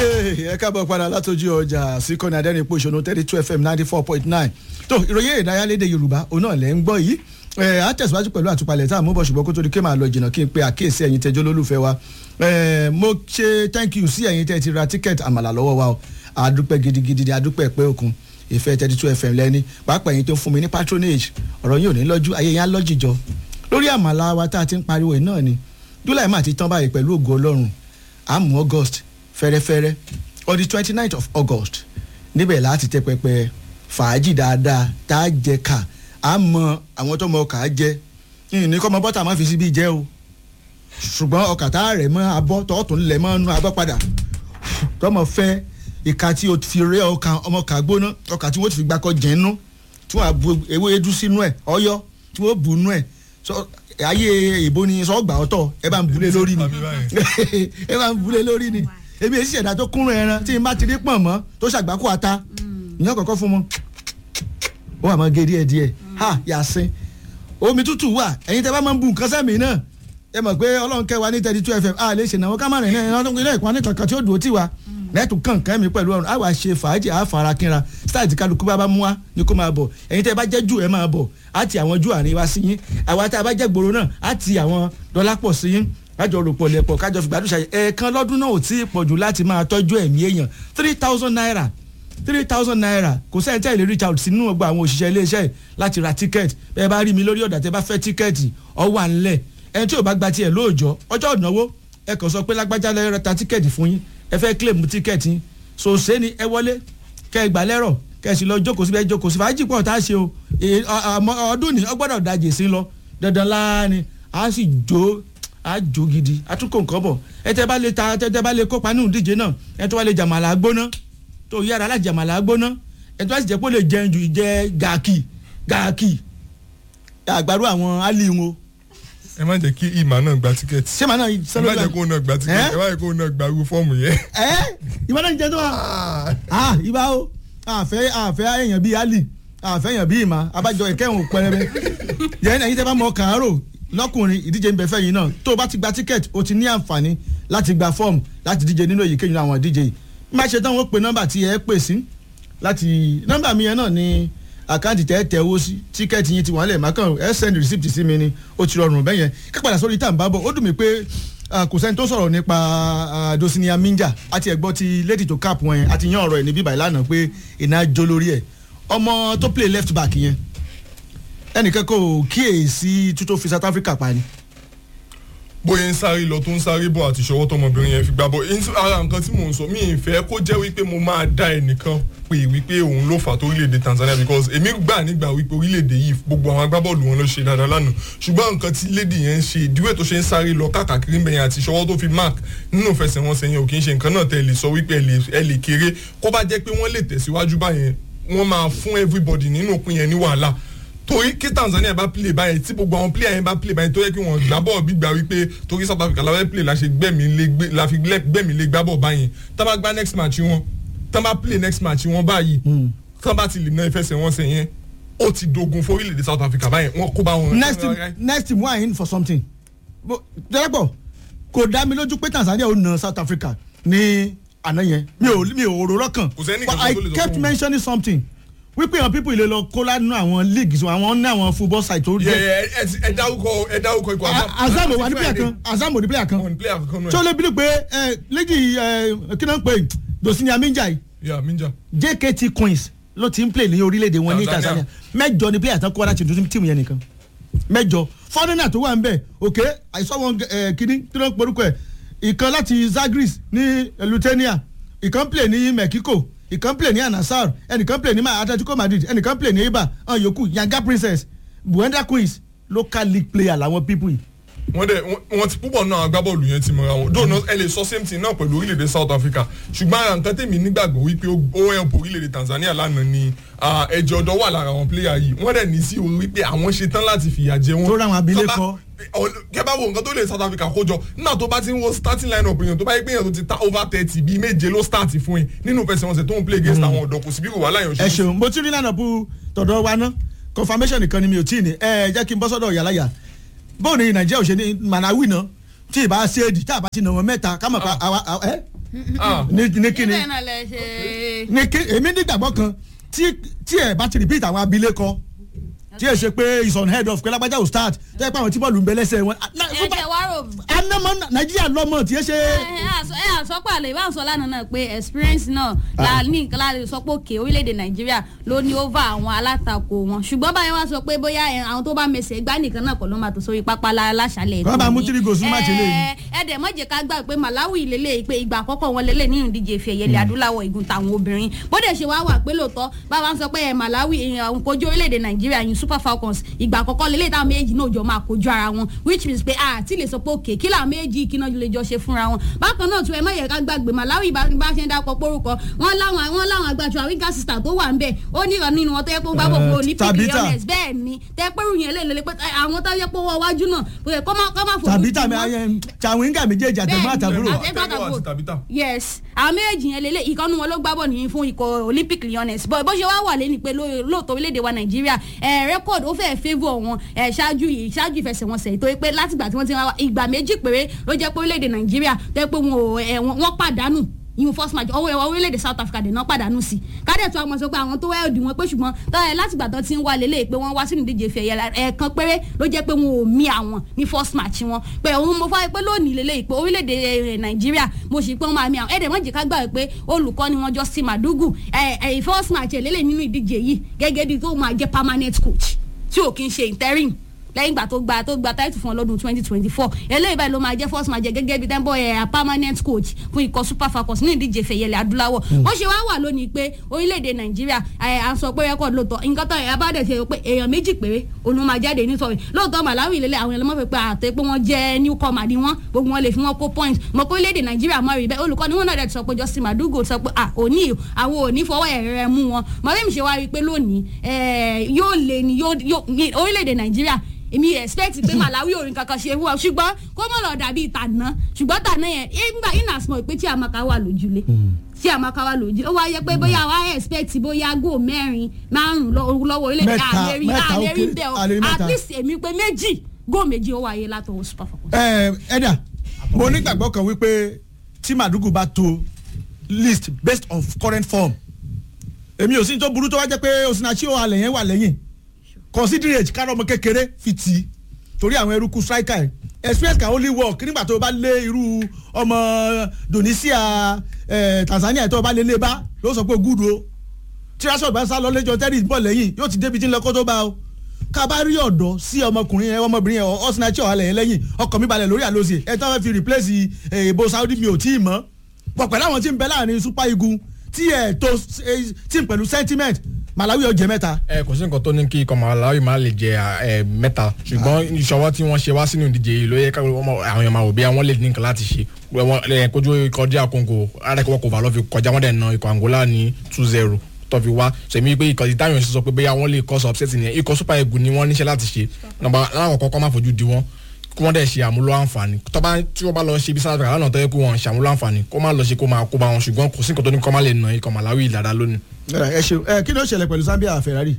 ẹ káàbọ̀ padà látọjú ọjà síkọ́ni adẹ́rìnpọ̀ ìṣòro thirty two fm ninety four point nine tó ìròyìn ìdáyàlédè yorùbá òun náà lẹ́ ń gbọ́ yìí ẹ á tẹ̀síwájú pẹ̀lú àtúpalẹ̀ tá a mú bọ̀ ṣùgbọ́n kó tó di ké máa lọ jìnnà kí n pe àkíyèsí ẹ̀yin tẹ́jọ́ lólùfẹ́ wa ẹ mo ṣe thank you sí ẹ̀yin tẹ́ ti ra tíkẹ́ẹ̀tì àmàlà lọ́wọ́ wa o àdúpẹ́ gidigidi àdúpẹ́ pé òkun ìfẹ́ thirty two fm lẹ́ni pàápàá ẹ̀yin tó ń fún mi ní patronage ọ̀rọ̀ yìí ò ní lọ́jú ayé yẹn á lọ́jìjọ lórí àmàlà wa tá a ti ń pariwo yìí náà ni july máa ti tán báyìí pẹ̀lú ògo ọlọ́run àmú august fẹ́rẹ́fẹ́rẹ́ on the twenty ninth of august níbẹ̀ láti tẹ pẹpẹ fàájì dáadáa tá a jẹ ká a mọ àwọn tó mọ ọkà á jẹ ní kọ́ mọ bọ́tà máa fi síbi jẹ́ o ṣùgbọ́n ọkà tá a rẹ̀ mọ́ abọ́ tọ́tún lẹ̀ mọ́ nú abọ́ padà tọmọ fẹ́ ìka tí o fi rẹ́ ọkà ọmọ ọkà gbóná ọkà tí wọ́n ti fi gbàkọ́ jẹ́ nú tí wọ́n á bu ewé edu sínú ẹ̀ ọyọ́ tí wọ́n bù nú ẹ̀ ayé ìbò ni sọgbà ọtọ ẹ bá ń bulé lórí ni ẹ bá ń bulé lórí ni èmi èsì ẹ̀dá tó kúnrún ẹran tí n bá ti rí pọ̀n mọ́ tó ṣàgbákò ata ìyẹn kọ̀ọ̀kan fún mọ́ ó wà máa gé díẹ̀ díẹ̀ ha yàsín omi tútù wà ẹ̀yin tẹ́ bá máa ń bu nǹkan sẹ́mi náà ẹ mọ̀ pé ọlọ́run kẹwàá ní thirty two fm a lè ṣènáwó ká má rìn náà ilé ìpọ́n ní kankan tí ó dùn ó tì wá lẹ́tù kànkàn mi pẹ̀lú ọ̀run àwa ṣe fàájì àfara kínra style tí kálukú bá bá mú wa ni kó máa bọ̀ ẹ̀yin tẹ́ bá jẹ́ jù ẹ̀ máa bọ̀ á ti àwọn jù àárín wa sí yín àwa tá a bá jẹ́ gbòòrò náà á ti àwọn dọ́là pọ̀ sí yín kájọ ròpọ̀ lẹ̀pọ̀ kájọ fìgbàdùn ṣàyẹ̀ ẹ̀ẹ̀kan lọ́dún náà ò tí ì pọ̀jù láti máa tọ́jú ẹ̀mí èèyàn three thousand naira three thousand naira kò sẹ́yìn tẹ́ ìlérí child sínú ọgbà àwọn òṣìṣẹ́ iléeṣẹ́ láti ra tíkẹ́ẹ̀tì bẹ́ẹ̀ bá rí mi lórí ọ̀dà tẹ́ bá fẹ́ tíkẹ́ẹ̀tì ọwọ́ à ń lẹ̀ ẹni tí ò bá gba tiẹ̀ lóòjọ́ ọjọ́ ìnáwó ẹ kàn sọ pé lágbájá lẹ́rọ ta tíkẹ́ẹ̀tì fún yín ẹ fẹ́ claim tíkẹ́ẹ̀tì yín so ṣé ni ẹ wọlé kẹ ẹ gbà lẹ́rọ̀ kẹ ẹ sì lọ jókòó síbi ẹ jókòó sí fàájì pọ̀ tá a ṣe o ọdún ní ọgbọ́dọ̀ dajì sí lọ dandan láàánú a sì jó a jó gidi a tún kó nǹkan bọ̀ ẹ tẹ́ bá lè ta ẹ tẹ́ bá lè kópa nínú ìdíje náà ẹ tó wá lè jàmàlà gbóná tó yára láti jàmàlà gbóná ẹ tó wá sì jẹ́ pé ó lè jẹun ju ìjẹ gàkì gàkì àgbàdo àwọn alì wọn ẹ má jẹ́ kí ìmà náà gba tíkẹ́ẹ̀tì. ṣé màá náà ẹ sọ́dọ̀ má jẹ́ kó náà gba tíkẹ́ẹ̀tì ẹ má jẹ́ kó náà gba irú fọ́ọ̀mù yẹn. ẹ ìwọ náà ń jẹ tó wa ah ìbá o àfẹ́ àfẹ́ èèyàn bíi ali àfẹ́ èèyàn bíi ìmà abájọ ìkẹyìn pẹrẹbẹ yẹn ẹ̀yin tẹ́ bá mọ kàárò lọ́kùnrin ìdíje ń bẹ fẹ́ yìí náà tó o bá ti gba tíkẹ́ẹ̀tì o ti ní àǹfààní láti gba fọ́ọ̀mù láti díje nínú èyíkéyìí àwọn ìdíje yìí má ṣe tán wọ́n pe nọ́mbà tí ẹ pè sí láti nọ́mbà mi yẹn náà ni àkáǹtì tẹ́ tẹ owó sí tíkẹ́ẹ̀tì yín ti wọ́n lẹ̀ mákàn ẹ send receipt sí mi ni ó ti rọrùn bẹ́yẹn ká padà sórí tá à ń bá bọ̀ ó dùn mí pé kò sẹ́ni tó sọ̀rọ̀ nípa dosinia minja àti ẹ̀gbọ́n ti lady to cap wọn yẹn àti yan ọ̀rọ̀ ẹ̀ ní bíbá ìlànà pé iná jó lórí ẹ̀ ọmọ tó play left back yẹn ẹnìkan kò kíyèsí tútó fi South Africa pa ni. bóyá ń sáré lọ tó ń sáré bọ̀ àti ìṣọwọ́ tọmọbìnrin yẹn fi gbá bọ̀ ara nǹkan tí mò ń sọ mí ìfẹ́ kó jẹ́ wípé mo máa dá ẹnìkan pé wípé òun ló fà tó orílẹ̀-èdè Tanzania because èmi gbà nígbà wípé orílẹ̀-èdè yìí gbogbo àwọn agbábọ́ọ̀lù wọn ló ṣe dáadáa lánàá ṣùgbọ́n nǹkan tí lady yẹn ń ṣe ìdíwẹ̀ tó ṣe ń sáré lọ káàkiri mbẹ̀yẹn àti ìṣọwọ́ tó fi mark nínú ìfẹsẹ̀wọnsẹ̀ yẹn ò kì í ṣe nǹkan náà tẹ̀ lè sọ wípé ẹ lè kéré kó bá jẹ́ pé wọ́n lè tẹ̀síwájú báyẹn wọ́n máa fún everybody nínú òpin yẹn ní wàhálà torí kí Tanzania bá play báyìí tí gbogbo àwọn player yẹn bá play báyìí tó yẹ kí wọ́n gbá bọ́ọ̀ bí gbà wípé torí South Africa láwọn play la ṣe gbẹ̀mí lé gbá bọ́ọ̀ báyìí tá bá gbá next match wọn tá bá play next match wọn báyìí tá bá ti lè ná ìfẹsẹ̀wọnsẹ̀ yẹn ó ti dogun fún orílẹ̀-èdè South Africa báyìí wọ́n kó bá wọn. next team next team wà in for something dẹ́gbọ̀ kò dá mi lójú pé Tanzania ó na South Africa ní àná yẹn mi ò mi ò rò lọ́kàn Kò sẹ́ni but kankan I tó lè sọ kept fún mi. mentioning something wípé àwọn people ilé lọ kó lánàá àwọn leagues àwọn ní àwọn football site tó yẹ jẹ ẹ ẹ ẹ dárúkọ ẹ dárúkọ ikọ̀ azam ò wà ní player kan azam ò ní player kan wọn ní player kankan náà. tí ó lè bí pé ẹ lẹ́jì ẹ kí náà ń pè dosini aminja yìí yà minja. JKT Queens ló ti ń play ní orílẹ̀-èdè wọn ní Tanzania. Tanzania mẹ́jọ ni player tán kọ́ láti dùn tíìmù yẹn nìkan mẹ́jọ fọ́nrẹ́nà tó wà ń bẹ̀ òkè àìsàn wọn kíní tí wọ́n ń porúkọ ẹ̀ ìkan láti Zagris ní Lithuania ìkan play ní Mexico ìkan play ní Anasar ẹnìkan play ní Atletico Madrid ẹnìkan play ní Eibar ọ̀n yòókù Yanga Princess Buenda Queens local league player làwọn people yìí wọ́n dẹ̀ wọ́n- wọ́n ti púpọ̀ náà agbábọ́ọ̀lù yẹn ti mọ̀ra wọn dóònà ẹ lè sọ same thing náà pẹ̀lú orílẹ̀-èdè South Africa ṣùgbọ́n ara nǹkan tèmi nígbàgbọ́ wípé ó ó help orílẹ̀-èdè Tanzania lánàá ni ah, ẹ̀jẹ̀ ọ̀dọ́ wà lára àwọn player yìí wọ́n dẹ̀ ní sí orí wípé àwọn ṣe tán láti fìyà jẹ wọn. Tó ráwọn abilékọ. Tọ́ba- ọ- kẹ́ bá wo nǹkan tó lè South Africa kó jọ nígbà tó bá ti ń wo starting line up yẹn tó bá yẹ pé yẹn tó ti ta over thirty bíi méje ló start fún yín nínú fẹsẹ̀wọnsẹ̀ tó ń play against àwọn ọ̀dọ́ kò sí bí wàhálà yẹn ò ẹ ṣe ṣeun mo ti rí lánàá bu tọ̀dọ̀ wa ná confirmation nìkan ni mi ò tí ì ní ẹ jẹ́ kí n bọ́ sọ́dọ̀ yàláyà bóun ni nàìjíríà ò ṣe ní manawi náà tí ì bá ṣe é di tá a bá ti nà wọ́n mẹ́ta ká mọ̀ pa àwa àwa- ẹ Ah, ní ní kíni bẹ́ẹ̀ náà lẹ ṣe. ní kí èmi nígbàgbọ́ kan tí tí ẹ bá ti repeat àwọn abilékọ tí ẹ ṣe pé is on head of pé lágbájá ò start tẹ́ ẹ pé àwọn tí bọ́ọ̀lù ń bẹ lẹ́sẹ̀ wọn. ẹ jẹ́ wá rò anamọ nàìjíríà lọ́mọ tí ẹ ṣe. ẹ àsọ ẹ àsọpọ̀ àlè ìbá àsọ lánàá náà pé experience náà la ní nǹkan láti sọ pé òkè orílẹ̀-èdè nàìjíríà ló ní over àwọn alátakò wọn ṣùgbọ́n báyìí wọ́n sọ pé bóyá ẹ, àwọn tó bá mẹsẹ̀ gbá nìkan náà kọ́ ló máa tó sórí pápá lá- láṣálẹ̀ Wọ́n bá mú tòní. three goals ní match eléyìí. Ẹ, ẹ dẹ̀ mọ́ jẹ́ ká gbà pé malawi lélẹ̀ pé ìgbà àkọ́kọ́ wọn lélẹ̀ nínú ìdíje ìfẹ́ ẹ̀yẹlẹ̀ adúláwọ̀ igun tàwọn obìnrin bó dẹ̀ ṣe wá wà pé lóòótọ́ bàbá ń sọ pé ẹ, malawi ẹ, àwọn kojú orílẹ̀-èdè nàìjíríà yìí super falcons ìgbà àkọ́kọ́ lélẹ̀ táwọn méjì náà jọ máa kojú ara wọn which means pé a ti lè sọ pé òkè kí làwọn méjì kí náà lè jọ ṣe fúnra wọn bákan náà tún ẹ má yẹ ká gbàgbé malawi bá bá ṣe ń dákọ pórúkọ wọn láwọn wọn láwọn agbájọ àwíká sísà tó wà ń bẹ ó ní ìrọ̀ nínú wọn tó yẹ pé ó gbá gbogbo olympic Tabitha. leones bẹ́ẹ̀ ni tẹ pé ròyìn eléyìí lè pé àwọn tó yẹ pé wọ́n wájú náà kò yẹ kó má kó má fojú tàbí di tàbí wọn. ayẹ chawinga méjèèjì àtẹ̀gbọ́n Bẹ́ẹ̀ni, àtàbúrò. àti- Taiwo àti Tabitha. yes àwọn méjèèjì yẹn lélẹ̀ ìkànnì wọn ló gbá bọ̀ nìyí fún ikọ̀ olympic leones bó bó ṣe wá wà lẹ́ni pé ló- lóòótọ́ orílẹ̀-èdè wa nàìjíríà ẹ̀ rẹ́kọ̀dù ó fẹ́ẹ́ favour wọn ẹ̀ ṣáájú yìí ṣáájú ìfẹsẹ̀wọnsẹ̀ tó yẹ pé látìgbà tí wọ́n ti wá ìgbà méjì péré ló jẹ́ pé orílẹ̀-èdè nàìjíríà tó yẹ pé wọn ò ẹ̀ wọ́n wọ́n pàdánù ìhun first match ọwọ́ ẹ̀wọ̀ orílẹ̀-èdè south africa dè náà pàdánù sí kádẹ̀ tó àwọn sọ pé àwọn tó wá òdì wọn pé ṣùgbọ́n táyà látìgbà tó ti ń wá lélẹ̀ pé wọ́n wá sínú ìdíje ìfẹ́ ẹ̀yẹ ẹ̀ẹ̀kan péré ló jẹ́ pé wọn ò mí àwọn ní first match wọn pé òun mo fọ́ pé lónìí lélẹ̀ pé orílẹ̀-èdè eh, nàìjíríà mo sì pé wọ́n máa mí àwọn ẹ̀ẹ́dẹ̀ mọ̀jẹ̀ ká gbà pé olùkọ́ ni wọ́n Justin Madugu ẹ̀ ẹ̀ first match ẹ̀ lélẹ̀ nínú ìdíje yìí gẹ́gẹ́ bí tó máa jẹ́ permanent coach tí ò kí ń ṣe interim lẹ́yìn ìgbà tó gba tó gba táìtù fún ọ lọ́dún twenty twenty four eléyìí báyìí ló máa jẹ́ first match gẹ́gẹ́ bíi tẹ́ńbọ̀ ẹ̀ permanent coach fún ikọ̀ super falcons ní ìdíje fẹ̀yẹlẹ̀ adúláwọ̀ ó ṣe wá wà lónìí pé orílẹ̀-èdè nàìjíríà ẹ̀ à ń sọ pé rẹ́kọ̀d lóòótọ́ nǹkan tó ẹ̀ bá dẹ̀ ṣe pé èèyàn méjì péré òun ló máa jáde nítorí lóòótọ́ malawi lélẹ̀ àwọn ẹlẹ́mọ̀ fẹ́ pé àtẹ pé wọ́n jẹ́ newcomer ni wọ́n gbogbo wọn lè fi wọn kó point mọ̀ pé orílẹ̀-èdè nàìjíríà mọ̀ rí bẹ́ẹ̀ olùkọ́ ni wọ́n náà dẹ̀ ti sọ pé Justin Madugu sọ pé à òní àwọn òní fọwọ́ ẹ̀rẹ̀ mú wọn mọ̀lẹ́mi ṣe wá rí i pé lónìí ẹ̀, yóò lè ní yóò yóò- ní orílẹ̀-èdè nàìjíríà èmi expect pé malawi orin kankan ṣe wúwa ṣùgbọ́n kó mọ̀ lọ dàbí ìtànà ṣùgbọ́n tànà yẹn ìgbà iná small pé tí amaka wà lójúlé tí amaka wà lójúlé ó wá yẹ pé bóyá wá expect bóyá go mẹ́rin márùn lọ́wọ́ orílẹ̀-èdè Mẹ́ta, àlérí mẹ́ta ó àlérí kéré, bẹ́ẹ̀ o àlérí mẹ́ta. at least èmi pé méjì go méjì ó wáyé látọwọ́ super falcons. ẹ ẹ̀dà mo nígbàgbọ́ kan wípé tí Madugu bá to list based on current form èmi ò sí ní tó burú tó wá jẹ́ pé Osinachi ó halẹ̀ yẹn wà lẹ́yìn considerate kára ọmọ kékeré fi tì í torí àwọn eruku striker ẹ̀ experience can only work nígbà tó o bá lé irú ọmọ Tunisia eh, Tanzania tó o bá lé lé bá ló sọ pé good o tí rashford bá sá lọ lẹ́jọ́ terry bọ̀ lẹ́yìn yóò ti débi tí ń lọ kó tó bá o ká bá rí ọ̀dọ́ sí ọmọkùnrin yẹn ọmọbìnrin yẹn ọ̀sìnàchí ọ̀hálẹ̀ yẹn lẹ́yìn ọkọ̀ mi balẹ̀ lórí àlọ́sì ẹ̀ tí wọ́n fi replace èèbó saudi mi ò tí ì mọ́ pọ̀ pẹ̀lú àwọn tí ń bẹ láàrin super eagle tí ẹ̀ tó tí ń pẹ̀lú sentiment malawi ọ̀jẹ̀ mẹ́ta. ẹ kò sí nǹkan tó ní kí ikọ̀ malawi máa lè jẹ ẹ mẹ́ta ṣùgbọ́n ìṣọwọ́ tí wọ́n ṣe wá sínú ìdíje yìí ló yẹ ká àwọn èèyàn máa wò bí àwọn lè ní nǹkan láti ṣe wọ́n ẹ kojú ikọ̀ díà congo arákùnrin kò fà lọ́ fi kọjá wọ́n dẹ̀ na ikọ̀ angola ní two zero tó fi wá sẹ̀mí pé ikọ̀ tí táyọ̀ sọ pé bóyá wọ́n lè cause upset nìyẹn ikọ̀ super eagle ni wọ́n níṣẹ́ láti ṣe nàbà láwọn kọ́kọ́ má fojú di wọ́n kí wọ́n dẹ̀ ṣe àmúlò àǹfààní tọ́ba tí wọ́n bá lọ ṣe ibi sáà lánàá tó yẹ kó wọn ṣàmúlò àǹfààní kó má lọ ṣe kó máa kó bá wọn ṣùgbọ́n kò sí nǹkan tó ní kó má lè nà ikọ̀ malawi dáadáa lónìí. ẹ ṣeun ẹ kí ló ṣẹlẹ̀ pẹ̀lú zambia ferrari.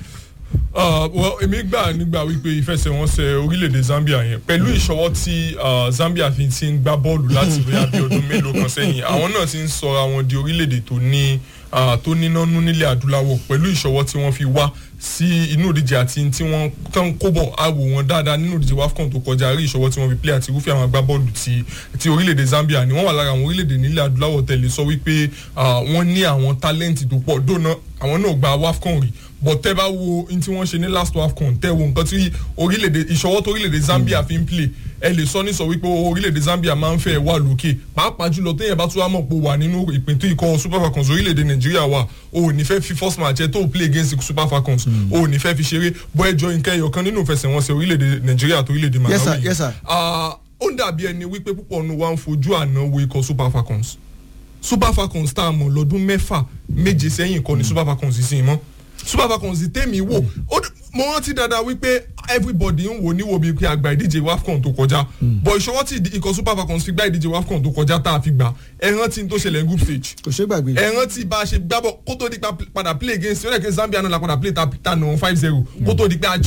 Uh, well, èmi gbà nígbà wípé ìfẹsẹ̀wọnsẹ̀ orílẹ̀-èdè Zambia yẹn pẹ̀lú ìṣọwọ́ tí uh, Zambia fi ti ń gbá bọ́ọ̀lù láti bóyá bí ọdún mélòó kan sẹ́yìn àwọn náà ti ń sọra wọn di orílẹ̀-èdè tó ní uh, tó níná nú nílẹ̀ adúláwọ̀ pẹ̀lú ìṣọwọ́ tí wọ́n fi wá sí inú ìdíje àti tí wọ́n kàn kó bọ̀ àwò wọn dáadáa nínú ìdíje WAFCON tó kọjá rí ìṣọwọ́ tí wọ́n fi play àti irúfẹ́ àwọn agbábọ́ọ̀lù ti ti orílẹ̀-èdè Zambia ni wọ́n wà lára àwọn orílẹ̀-èdè nílẹ̀ adúláwọ̀ tẹ̀lé sọ wípé uh, wọ́n ní àwọn tálẹ́ǹtì tó pọ̀ dóná àwọn náà gba WAFCON rí but tẹ́ bá wo n tí wọ́n ṣe ní last WAFCON tẹ́ wo nǹkan tí orílẹ̀-èdè ìṣọwọ́ tó orílẹ̀-èdè Zambia fi ń play ẹ lè sọ ní sọ wípé orílẹ̀-èdè Zambia máa ń fẹ́ wà lókè pàápàá jùlọ téèyàn bá tún wá mọ̀ pé wà nínú ìpín tó ikọ̀ Super Falcons orílẹ̀-èdè Nàìjíríà wà o ò ní fẹ́ fi first match ẹ tó play against Super Falcons o ò ní fẹ́ fi ṣeré bọ́ ẹjọ́ nǹkan ẹyọ kan nínú ìfẹsẹ̀wọnsẹ̀ orílẹ̀-èdè Nàìjíríà tó orílẹ̀-èdè Yes, sir. Malawi Yes, sir. Ah, ó ń dàbí ẹni wípé púpọ̀ nu wa ń fojú àná wo ikọ̀ Super Falcons Super Falcons tá a mọ̀ lọ́dún mẹ́fà méje sẹ́yìn kọ́ ni Super Falcons sì mọ́ Super Falcons tèmi wò ó d- mo rántí dáadáa wípé everybody ń wò níwò bíi pé àgbà ìdíje WAFCON tó kọjá bọ̀ ìṣọwọ́ tí ìdí- ikọ̀ Super Falcons fi gbá ìdíje WAFCON tó kọjá tá a fi gbà ẹ rántí n tó ṣẹlẹ̀ ní group stage kò ṣe gbàgbé. ẹ rántí bá a ṣe gbábọ̀ kó tó di pa padà play against ó lè ké Zambia náà la padà play ta ta nà five zero kó tó di pé a jí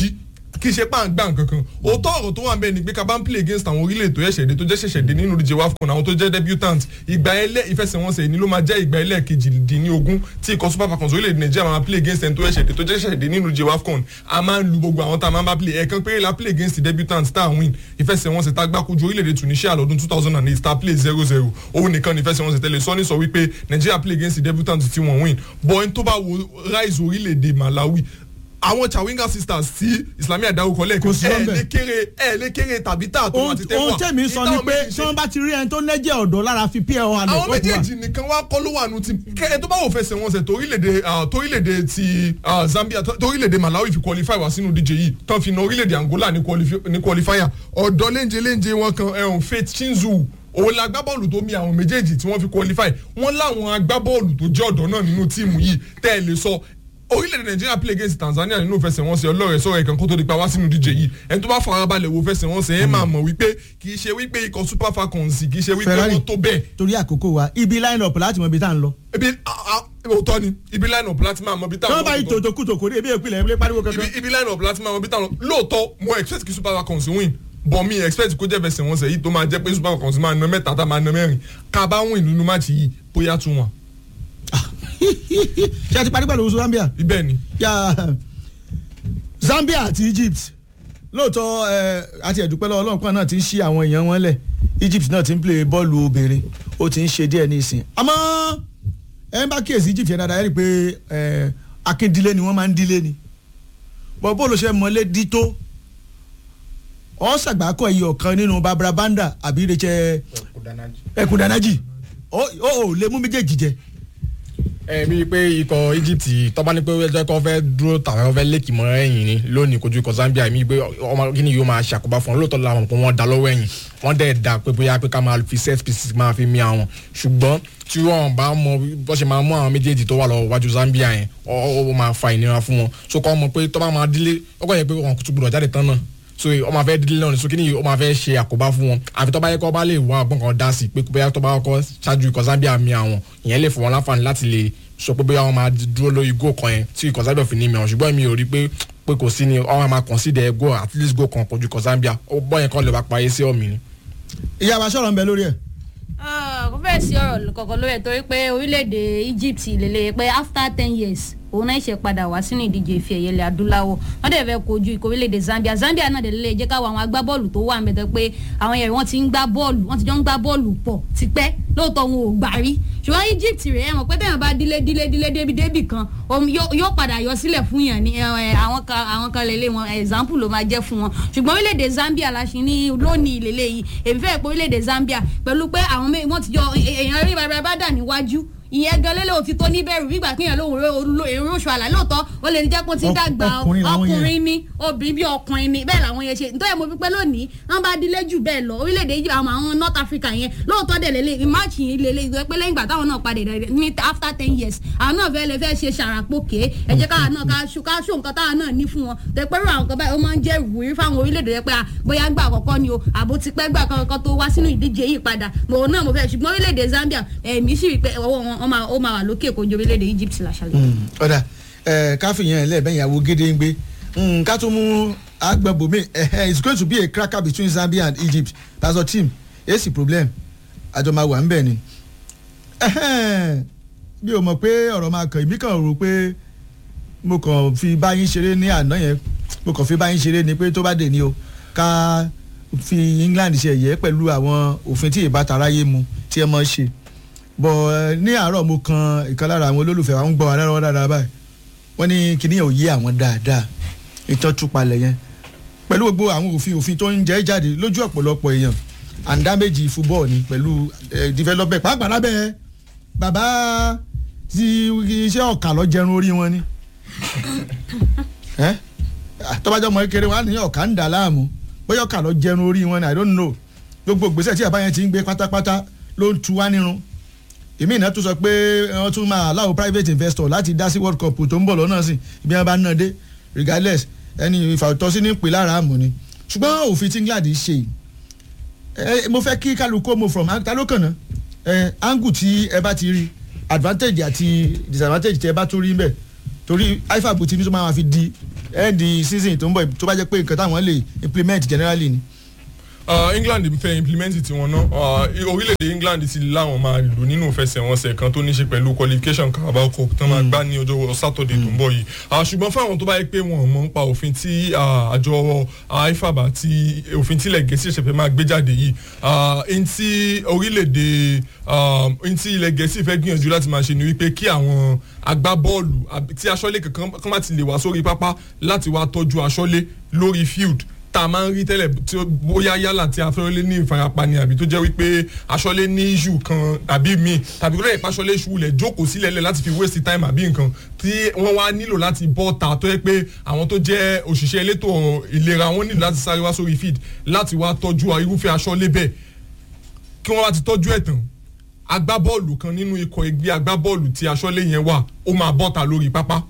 kì í ṣe pà ń gbà nkankan òótọ́ ọ̀rọ̀ tó wà bẹ́ẹ̀ ni pé ká bá ń play against àwọn orílẹ̀ tó ṣẹ̀ṣẹ̀ dé tó jẹ́ ṣẹ̀ṣẹ̀ dé nínú ìdíje wafcon àwọn tó jẹ́ debutant ìgbà ẹlẹ́ ìfẹsẹ̀wọnsẹ̀ ni ló máa jẹ́ ìgbà ẹlẹ́ kejìdínlógún tí ikọ̀ super falcons orílẹ̀-èdè nàìjíríà máa play against ẹni tó ṣẹ̀ṣẹ̀ dé tó jẹ́ ṣẹ̀ṣẹ̀ dé nínú ìdíje wafcon a máa ń lu gbogbo àwọn tá a máa ń bá play ẹ̀ẹ̀kan péré la play against the debutant tá a win ìfẹsẹ̀wọnsẹ̀ tá a gbá kojú orílẹ̀-èdè tunisia lọ́dún two thousand and eight tá a play zero zero òun nìkan ní ìfẹsẹ̀wọnsẹ̀ tẹ́lẹ̀ sọ́ni sọ wípé nàìjíríà play against the debutant tí wọ́n win bọ́ ẹni tó bá wo rise orílẹ̀-èdè malawi àwọn chawinga sisters tí islamiyah dárúkọ lẹ́ẹ̀kan Kò sí ẹ̀ lọ́bẹ̀. lè kéré ẹ̀ lè kéré tàbí tà tó ohun àti tẹ́wà ohun tẹ̀mí sọ ni pé tí wọ́n bá ti rí ẹni tó lẹ́jẹ̀ ọ̀dọ́ lára fi pl hàn àwọn méjèèjì nìkan wá kọ́ ló wà nù tí kẹ́ ẹ tó bá wò fẹsẹ̀ wọn sẹ̀ torílẹ̀-èdè ah, torílẹ̀-èdè ti ah, Zambia tó- torílẹ̀-èdè Malawi fi qualify wá sínú díje yìí tán fi na orílẹ̀-èdè Angola ní qualifi- ní qualifier ọ̀dọ́ léńjẹ léńjẹ wọn kan ẹ̀hún Faith Chinzu òun la agbábọ́ọ̀lù tó mi àwọn méjèèjì tí wọ́n fi qualify wọ́n láwọn agbábọ́ọ̀lù tó jẹ́ ọ̀dọ́ náà nínú tíìmù yìí tẹ́ ẹ lè sọ orílẹ̀-èdè nàìjíríà play against tanzania nínú ìfẹsẹ̀wọnsẹ̀ ọlọ́rẹ̀ sọ̀rọ̀ ẹ̀kan kó tó di pa wá sínú díje yìí ẹni tó bá farabalẹ̀ wo fẹsẹ̀wọnsẹ̀ ẹ̀ máa mọ̀ wípé kì í ṣe wípé ikọ̀ super falcons kì í ṣe wípé Ferrari. wọ́n tó bẹ́ẹ̀ torí àkókò wa ibi line up láti mọ ibi tá à ń lọ. ibi a- a- òótọ́ ni ibi line up láti máa mọ ibi tí wọ́n bá yí táwọn tòótọ́ kùtò kò dé ebi ìpìlẹ̀ ẹ̀mí pariwo kankan. ibi ibi line up láti máa mọ ibi táwọn lóòótọ́ mo expect kí super falcons win but mi expect kó jẹ́ fẹsẹ̀wọnsẹ̀ yìí tó máa jẹ́ pé super falcons máa na mẹ́ta tá máa na mẹ́rin ká bá win nínú máàcì yìí bóyá tún wọn ṣé a ti parí pẹ̀lú Zambia. ibẹ̀ ni Ya, Zambia àti Egypt lóòótọ́ ẹ, àti ẹ̀dúpẹ́ lọ́wọ́ ọlọ́run kan náà ti ń ṣí àwọn èèyàn wọn lẹ̀ Egypt náà ti ń play bọ́ọ̀lù obìnrin ó ti ń ṣe díẹ̀ ní ìsìn àmọ́ ẹ ń bá kíyèsí Egypt yẹn dáadáa ẹ rí i pé ẹ, akíndílé ni wọ́n máa ń dílé ni bọ́ bó ló ṣe mọ́lé dí tó ọ́ ṣàgbákọ̀ iye ọ̀kan nínú Barbara Banda àbí Rachel ẹkùn danaji ó ó lè mú méjèèjì jẹ ẹ mi pé ikọ̀ Egypt tọ́ba ní pé ẹjọ́ kọ́ fẹ́ dúró tàbí wọ́n fẹ́ lékì mọ́ ẹ̀yìn ni lónìí kojú ikọ̀ Zambia mi pé ọmọ kí ni yóò máa ṣàkóbá fún wọn lóòótọ́ làwọn pé wọ́n da lọ́wọ́ ẹ̀yìn wọ́n dẹ̀ da pé bóyá pé ká máa fi set pieces máa fi mí àwọn ṣùgbọ́n tí wọ́n bá mọ bó ṣe máa mú àwọn méjèèjì tó wà lọ wájú Zambia yẹn ó ó máa fa ìnira fún wọn so kọ́ mọ̀ pé tọ́ba máa dílé ọkọ̀ yẹn pé wọn kò tún gbọdọ̀ jáde tán náà so ọ máa fẹ́ dílé náà ni so kí ni ọ máa fẹ́ ṣe àkóbá fún wọn àfi tọ́ba yẹ kọ́ bá lè wá ọgbọ́n kan dá sí pé bóyá tọ́ba kọ́ ṣáájú ikọ̀ Zambia mi àwọn ìyẹn lè fún wọn láǹfààní láti lè sọ pé bóyá wọn máa dúró lórí góò kan yẹn tí ikọ̀ Zambia fi ní mi àwọn ṣùgbọ́n mi ò rí pé pé kò sí ni ọ máa consider góò at least góò kan kojú ikọ̀ Zambia ó bọ́ yẹn kọ́ lè bá parí sí ọ̀mì ni. ìyá wa sọ̀rọ̀ ń bẹ lórí ẹ̀ kò fẹ́ẹ̀ sí ọ̀rọ̀ kankan lórí ẹ̀ torí pé orílẹ̀-èdè Egypt lélẹ̀ pé after ten years òun náà ṣe padà wá sínú ìdíje ife ẹ̀yẹ ilẹ̀ adúláwọ̀ wọ́n dẹ̀ fẹ́ kojú ikọ̀ orílẹ̀-èdè Zambia Zambia náà dẹ̀ lélẹ̀ jẹ́ káwọn àwọn agbábọ́ọ̀lù tó wà mẹ́tọ́ pé àwọn yẹn wọ́n ti ń gbá bọ́ọ̀lù wọ́n ti jọ ń gbá bọ́ọ̀lù pọ̀ tipẹ́ lóòótọ́ wọn ò gbà rí ṣùgbọ́n Egypt rẹ̀ ẹ̀ mọ̀ pé tẹ̀yàn bá dílé dílé dílé débi débì kan òun yóò yóò padà yọ sílẹ̀ fún yàn ní ẹ, ẹ, àwọn kan àwọn kan lélẹ̀ wọn example ló máa jẹ́ fún wọn ṣùgbọ́n orílẹ̀-èdè Zambia la ṣe ní lónìí lélẹ̀ yìí èmi fẹ́ pé orílẹ̀-èdè Zambia pẹ̀lú pé àwọn mé- wọ́n ti yọ èèyàn rí bàbá bá dà níwájú ìyẹn gan lélẹ̀ òtítọ́ níbẹ̀rù gbígbà pé èèyàn lóhùn èrò oṣù àlà lóòótọ́ ó lè ní jẹ́ pé ó ti Ọk- dàgbà ọkùnrin làwọn yẹn. ọkùnrin ní obìnrin bí ọkùnrin ní bẹ́ẹ̀ làwọn yẹn ṣe nítorí mo fi pẹ́ lónìí wọ́n bá dílé jù bẹ́ẹ̀ lọ orílẹ̀-èdè yìí àwọn àwọn North Africa yẹn lóòótọ́ dẹ̀ lélẹ̀ máàcì yìí lélẹ̀ ìgbẹ́ pé lẹ́yìn ìgbà táwọn náà padà rẹ̀ ní after ten years àwọn náà fẹ́ lè fẹ́ ṣe ṣàràpòkè ẹ jẹ́ káwọn náà ká ṣó ká ṣó nǹkan táwọn náà ní fún wọn tẹ pẹ́rù àwọn kan báyìí ó máa ń jẹ́ ìwúrí fáwọn orílẹ̀-èdè yẹn pé à, bóyá gbà àkọ́kọ́ ni o àbó ti pẹ́ gbà kankan tó wá sínú ìdíje yìí padà mò ń náà mo fẹ́ ṣùgbọ́n orílẹ̀-èdè Zambia ẹ̀mí sì rí pé ọwọ́ wọn ó máa- ó máa wà lókè kojú orílẹ̀-èdè Egypt làṣàlẹ̀. ọ̀dà ẹ̀ káfí yẹn lẹ́ẹ̀bẹ̀ ìyàwó gédéǹgbé Mm, ká tún mú agbẹ̀bọ̀mí it's going to be a cracker between Zambia and Egypt that's our team èsì problem àjọ máa wà ń bẹ̀ ni Ẹhẹ́n, bí o mọ̀ pé ọ̀rọ̀ máa kàn mí kàn rò pé mo kàn fi báyìí ṣeré ní àná yẹn mo kàn fi báyìí ṣeré ni pé tó bá dé ni o ká fi England ṣe ẹ̀yẹ pẹ̀lú àwọn òfin tí ìbátan aráyé mu tí ẹ mọ̀ ṣe bọ̀ ẹ, ní àárọ̀ mo kan ìkan lára àwọn olólùfẹ́ wa ń gbọ́ wa lọ́wọ́ dáadáa báyìí wọ́n ní kíní yẹn ò yé àwọn dáadáa ìtàn túpalẹ̀ yẹn pẹ̀lú gbogbo àwọn òfin òfin tó ń jẹ́ jáde lójú ọ̀pọ̀lọpọ̀ èèyàn àǹdá méjì fúbọ́ọ̀ ni pẹ̀lú ẹ̀ development pàápàá lábẹ́ bàbá tí iṣẹ́ ọ̀kà lọ jẹun orí wọn ni ẹ́ tọ́bajọ́ ọmọ kékeré wọn á ní ọ̀kà ń dà láàmú bóyá ọ̀kà lọ jẹun orí wọn ni i don't know gbogbo ìgbésẹ̀ tí àbáyẹn ti ń gbé pátápátá ló ń tu wá nírun èmi ìná tún sọ pé wọ́n tún máa allow private investor láti dá sí world cup tó ń bọ̀ lọ́nà sí ibi wọn bá ná dé regardless ẹni ìfàtọ́sí ní pè lára àmọ́ ni ṣùgbọ́n òfin tí England ṣe yìí ẹ mo fẹ́ kí kálukú mo from ta ló kàn ná ẹ angle tí ẹ bá ti rí advantage àti disadvantage tí ẹ bá tún rí mbẹ torí ifab tí ní tó máa fi di end season tó ń bọ̀ tó bá jẹ́ pé nǹkan táwọn lè implement generally ni. Uh, england fẹ́ implement tiwọn náà uh, orílẹ̀-èdè england ti láwọn máa lò nínú ìfẹsẹ̀wọnsẹ̀ kan tó ní ṣe pẹ̀lú qualification carabao cup tó máa gbá ní ọjọ́ saturday tó ń bọ̀ yìí uh, ṣùgbọ́n fáwọn tó bá yẹ pé wọn ò mọ̀ nípa òfin tí uh, àjọ ifab àti òfin tílẹ̀ gẹ̀ẹ́sì ṣẹ̀fẹ̀ máa gbé jáde yìí ẹni tí orílẹ̀-èdè ẹni tí ilẹ̀ gẹ̀ẹ́sì fẹ́ gbìyànjú láti máa ṣe ni wípé kí àwọn agbábọ́ọ̀lù àbí tí aṣọ́lé kankan kan má ti lè wá sórí pápá láti wá tọ́jú aṣọ́lé lórí field tá a máa ń rí tẹ́lẹ̀ tí ó bóyá yálà tí aṣọ́lé ní ìfarapa ni àbí tó jẹ́ wípé aṣọ́lé ní issue kan àbí míì tàbí kó lè pa aṣọ́lé ṣubú lẹ̀ jókòó sílẹ̀ lẹ̀ láti fi waste time àbí nǹkan tí wọ́n wá nílò láti bọ́ ta tó yẹ pé àwọn tó jẹ́ òṣìṣẹ́ elétò ìlera wọn nílò láti sáré wá sórí field láti wá tọ́jú irúfẹ́ aṣọ́lé bẹ́ẹ̀ kí wọ́n wá ti tọ́jú ẹ̀ tán agbábọ́ọ̀lù kan nínú ikọ̀ ẹgbẹ́ agbábọ́ọ̀lù tí aṣọ́lé yẹn wà ó máa bọ́ ta lórí pápá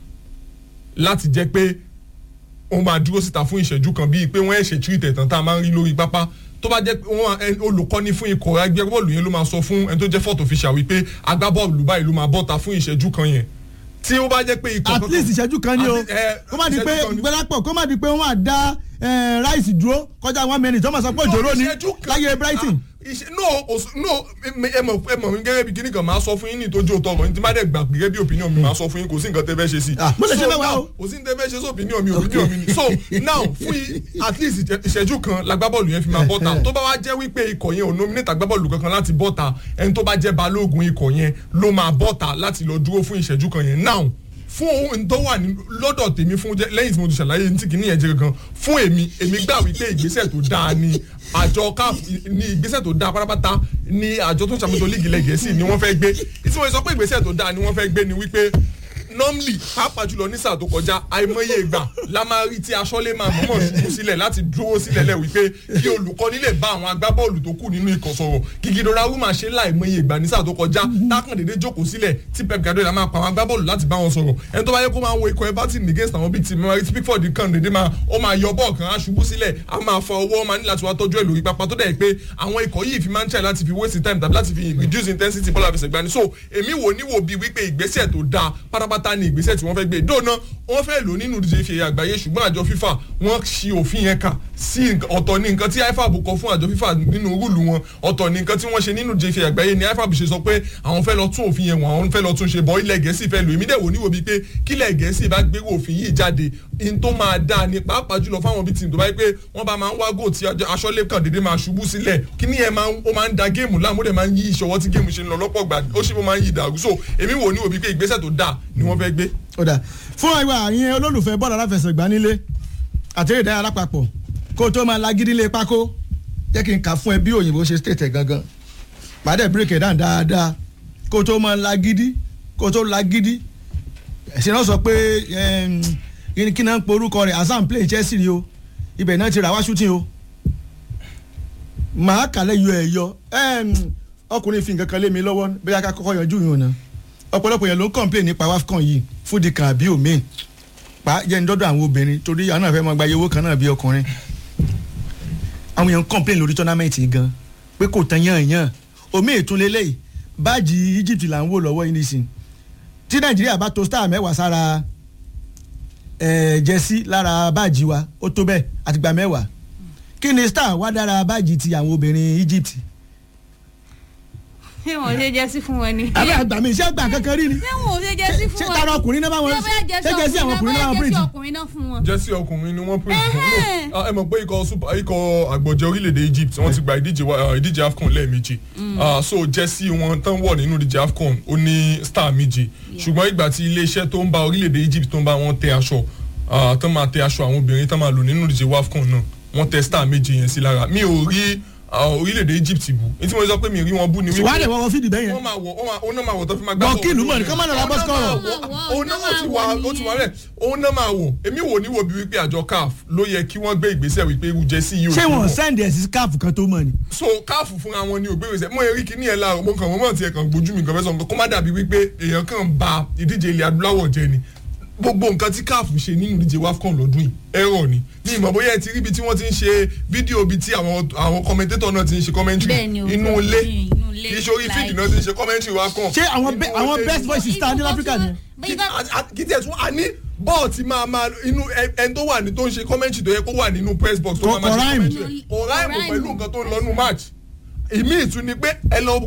láti jẹ́ pé wọ́n máa dúró síta fún ìṣẹ́jú kan bíi pé wọ́n ẹ̀ṣẹ̀ tú ìtẹ̀tàn tá a máa ń rí lórí pápá tó bá jẹ́ pé wọ́n olùkọ́ni fún ikọ̀ agbábọ́ọ̀lù yẹn ló máa sọ fún ẹni tó jẹ́ fọ́tò official wípé agbábọ́ọ̀lù báyìí ló máa bọ́ta fún ìṣẹ́jú kan yẹn tí ó bá jẹ́ pé ikọ̀ at least ìṣẹ́jú kan ni o kó má di pé gbẹ́lápọ̀ kó má di pé wọ́n á dá ráìsì dúró kọjá one minute wọ́n máa sọ pé òjòrò ni láyé brighton no no ẹ mọ ẹ mọ mi gẹ́gẹ́ bí kíní kan máa sọ fún yín ní ìtọ́jú òtọ́ ọ̀rọ̀ ní tí má dẹ̀ gbà gẹ́gẹ́ bí opinion mi máa sọ fún yín kò sí nǹkan tẹ́ fẹ́ ṣe sí. mo lè ṣe mẹ́wàá o. kò sí nǹkan tẹ́ fẹ́ ṣe sí opinion mi opinion mi ni. so now fún at least ìṣẹ́jú kan lágbábọ́ọ̀lù yẹn fi máa bọ́ta tó bá wá jẹ́ wípé ikọ̀ yẹn ò nominate agbábọ́ọ̀lù kankan láti bọ́ta ẹni tó bá jẹ́ balógun ikọ̀ yẹn ló máa bọ́ta láti lọ dúró fún ìṣẹ́jú kan yẹn now fún ohun tó wà ní lọ́dọ̀ tèmi fún lẹ́yìn tí mo ti ṣàlàyé ní tí kìíní yẹn jẹ́ gangan fún èmi èmi gbà wípé ìgbésẹ̀ tó dáa ni àjọ caf ní ìgbésẹ̀ tó dáa pátápátá ní àjọ tó ń ṣàmúlò líìgì lẹ́gẹ̀ẹ́sì ni wọ́n fẹ́ gbé tí wọ́n sọ pé ìgbésẹ̀ tó dáa ni wọ́n fẹ́ gbé ni wípé normally pàápàá jùlọ ní sáà tó kọjá àìmọye ìgbà la máa rí tí aṣọ́lé máa mọ̀mọ́ ṣubú sílẹ̀ láti dúró sílẹ̀ lẹ̀ wípé kí olùkọ́ni lè bá àwọn agbábọ́ọ̀lù tó kù nínú ikọ̀ sọ̀rọ̀ gígidora wú máa ṣe láìmọye ìgbà ní sáà tó kọjá tákàn dédé jókòó sílẹ̀ tí pep guardiola máa pa àwọn agbábọ́ọ̀lù láti bá wọn sọ̀rọ̀ ẹni tó bá yẹ kó máa wo ikọ̀ everton against àwọn bíi ti mary pickford kan dédé máa ó máa yọ bọ́ọ̀ kan á ṣubú sílẹ̀ á máa fọ ọwọ́ máa ní láti wá tọ́jú ẹ̀ lórí pápá tó dẹ̀ pé àwọn ikọ̀ yìí fi máa ń tẹ̀ láti fi waste time tàbí láti fi reduce intensity bọ́ọ̀lù àfẹsẹ̀gbani so èmi wò níwò bíi wípé ìgbésẹ̀ tó dáa pátápátá ni ìgbésẹ̀ tí wọ́n fẹ́ gbé dóná wọ́n fẹ́ lò nínú ìdíje ìfẹ̀yà àgbáyé ṣùgbọ́n àjọ fífà wọ́n ṣi òfin yẹn kà sí ọ̀tọ̀ ní nǹkan tí ifab kọ fún àjọ fífà nínú rúùlù wọn ọ̀tọ̀ ní nǹkan tí wọ́n ṣe nínú ìdíje ìfẹ̀yà àgbáyé ni ifab ṣe sọ pé àwọn fẹ́ lọ tún òfin yẹn wọ́n àwọn fẹ́ lọ tún ṣe bọ́ ilẹ̀ gẹ̀ẹ́sì fẹ́ lò èmi dẹ̀ wò níwò bíi pé kílẹ̀ gẹ̀ẹ́sì bá gbé òfin yìí jáde in tó máa dáa ni pàápàá jùlọ fáwọn bíi tìǹtò báyìí pé wọ́n bá máa ń wá gò tí aṣọ́lé kan dédé máa ṣubú sílẹ̀ kíní yẹn ó máa ń da géèmù láàmú dẹ̀ máa ń yí ìṣọwọ́ tí géèmù ṣe ń lọ lọ́pọ̀ gbà ó sì máa ń yí ìdàrú so èmi wò níwò bíi pé ìgbésẹ̀ tó dáa ni wọ́n fẹ́ gbé. ó dà fún àìwá àyẹn olólùfẹ́ bọ́ọ̀lù aláfẹsẹ̀gbá nílé àti ìdáyà alápapọ̀ kó o tó máa lagídí lé pákó jẹ́ kí n kà fún ẹ bí òyìnbó ṣe state ẹ̀ gangan pàdé bírèkì dáhùn dáadáa kó o tó máa lagídí kó o tó lagídí ẹ̀sìn náà sọ pé kí náà ń pe orúkọ rẹ̀ azam play Chelsea rí o ibẹ̀ náà ti rà wá shooting o màá kàlẹ́ yọ ẹ̀ yọ ọkùnrin fi nǹkan kan lé mi lọ́wọ́ bóyá ká kọ́kọ́ yanjú yìí o náà ọ̀pọ̀lọpọ̀ yẹn ló ń complain nípa wafcon yìí fúdi kan àbí omi pa jẹ́ ń dọ́dọ̀ àwọn obìnrin torí àwọn náà fẹ́ máa gba iye owó kan náà bí ọkùnrin àwọn yẹn ń complain lórí tournament yìí gan pé kò tán yàn yàn omi ìtúnlélẹ̀ yìí báàjì Egypt là ń wò lọ́wọ́ yìí nísìn tí Nàìjíríà bá to star mẹ́wàá sára jẹ́sí lára báàjì wa ó tó bẹ́ẹ̀ àtìgbà mẹ́wàá kí ni star wá dára báàjì ti àwọn obìnrin Egypt ṣé wọn ò ṣe jẹ́sí fún wọn ni. àbí àgbà mi iṣẹ́ àgbà kankan rí ni. ṣé wọn ò ṣe jẹ́sí fún wọn. ṣé tara ọkùnrin náà bá wọn ṣé jẹ́sí àwọn ọkùnrin náà bá wọn jẹ́sí bíríjì. ọkùnrin náà fún wọn. jẹ́sí ọkùnrin ni wọ́n pè fún ẹ mọ̀ pé ikọ̀ super ikọ̀ àgbọ̀jẹ̀ orílẹ̀-èdè Egypt wọ́n ti gba ìdíje wa- ìdíje AFCON lẹ́ẹ̀mejì Ah, so jẹ́sí wọn tán wọ̀ nínú ìdíje AFCON ó ní star méje ṣùgbọ́n ìgbà tí iléeṣẹ́ tó ń bá orílẹ̀-èdè Egypt tó ń bá wọn tẹ aṣọ ah, tán máa tẹ aṣọ àwọn obìnrin tán máa lò nínú ìdíje AFCON náà wọ́n tẹ star méje yẹn sí lára mi ò rí ah, orílẹ̀-èdè Egypt bú etí mo sọ pé mi rí wọn bú ni wàá dẹ̀ wọ́n fídì bẹ́yẹn. wọ́n máa wọ̀ wọ́n máa òun náà máa wọ̀ tó fi máa gbá Bọ̀ bọ́ọ̀lù. kílù mọ̀ ní, kán má lọ ra Òun bus náà score. máa wọ̀, òun náà ó ti wà ó ti wà rẹ̀ òun náà máa wọ̀ èmi wò ní wo bí wípé àjọ CAF ló yẹ kí wọ́n gbé ìgbésẹ̀ wípé irú jẹ́sí yìí ò ṣé sí wọn wọ̀. sẹ́ndì ẹ̀ sí scarf kan tó mọ̀ ni. so CAF fúnra wọn ni ò gbé ìgbésẹ̀ mo rí kíní ẹ̀ láàrọ̀ mo kàn wọ́n mọ̀ tiẹ̀ kàn gbójú mi kàn fẹ́ sọ nǹkan kó má dàbí wípé èèyàn kàn ba ìdíje ilẹ̀ adúláwọ̀ jẹ́ ni gbogbo nǹkan tí CAF ṣe nínú ìdíje WAFCON lọ́dún yìí ẹ̀rọ ni ní ìmọ̀ bóyá ẹ ti rí ibi tí wọ́n ti ń ṣe fídíò ibi tí àwọn àwọn commentator náà ti ń ṣe commentary Bẹ́ẹ̀ni o, inú ilé inú ilé, kì í ṣe orí like- fídì náà ti ń ṣe commentary WAFCON ṣé àwọn Inú be- àwọn ilé best ni. voices ta ní Africa ni. kí a- a- kí tiẹ̀ tún a ní bọ́ọ̀ ti máa máa inú ẹ- ẹni tó wà ní tó ń ṣe kọ́mẹ́ntì tó yẹ kó wà nínú press box tó Kò- máa máa kò ṣe rhyme. kọ́mẹ́ntì rẹ̀. kò ráìmù pẹ̀lú nǹkan tó ń lọ nù match ìmí ìtún ni pé ẹ lọ